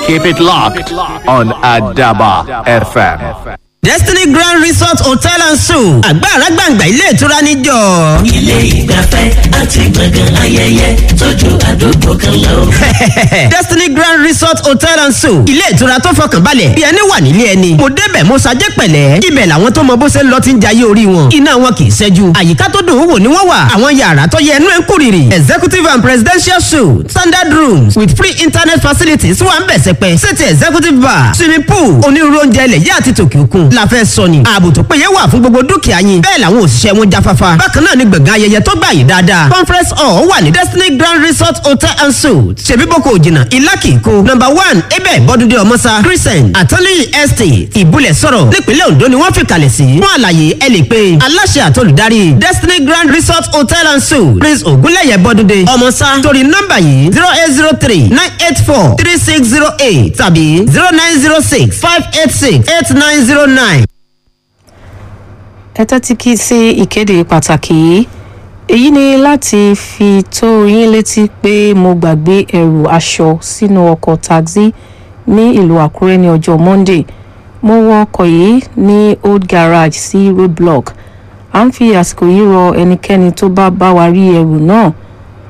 Keep it locked on Adaba FM. Destiny Grand Resort Hotel and Suites àgbàrá gbàǹgbà ilé ìtura níjọ. ilé ìgbafẹ́ àti gbọ̀ngàn ayẹyẹ tójú àdúgbò kan lọ. Destiny Grand Resort Hotel and Suites ilé ìtura tó fọkàn balẹ̀ bí ẹni wà nílé ẹni. mo débẹ̀ mo ṣajẹ́ pẹ̀lẹ́ ibẹ̀ làwọn tó mọ bó ṣe ń lọ ti ń jayé orí wọn. iná wọn kì í ṣẹ́jú àyíká tó dùn ún wò ni wọ́n wà. àwọn yàrá tó yẹ ẹnu ẹ̀ ń kúrìrì. executive and presidential suite standard rooms with free internet facilities wà ń bẹ̀ sẹ́pẹ́. sèti executive bar swimming pool onírúurú oúnjẹ ilẹ̀ yá àti tòkè òkun. la fẹ́ sọ ni ààbò tó péye wà fún gbogbo dúkìá yín. bẹ́ẹ̀ làwọn òṣìṣẹ́ wọn jáfáfá. bákan náà ni gbọ̀ngàn ayẹyẹ tó gbà yín dáadáa. conference hall wà ní destiny grand resort hotel and suites. ṣèbí boko òjìnà ìlàkì kó. number one ebe bọ́dúndé ọmọsá crescent atọ́lẹ́yìn estate ìbúlẹ̀ sọ̀rọ̀ nípínlẹ̀ ondo ni wọ́n fi kalẹ̀ sí. fún àlàyé ẹ lè pe aláṣẹ àtolùdarí destiny grand resort hotel and suites prince ogunlẹ̀yẹ bọ́dúndé ọmọsá torí nọ́mbà yìí zero eight zero three nine eight four three six zero eight tàbí zero nine zero six five eight six eight nine zero nine. ẹ tẹ́tí kí sí ìkéde pàtàkì yìí èyí ni láti fi tó yín létí pé mo gbàgbé ẹrù aṣọ sínú ọkọ̀ taxi ní ìlú àkúrẹ́ ní ọjọ́ monday mo wọ ọkọ̀ yìí ní old garage sí roadblock à ń fi àsìkò yìí rọ ẹnikẹ́ni tó bá bá wa rí ẹrù náà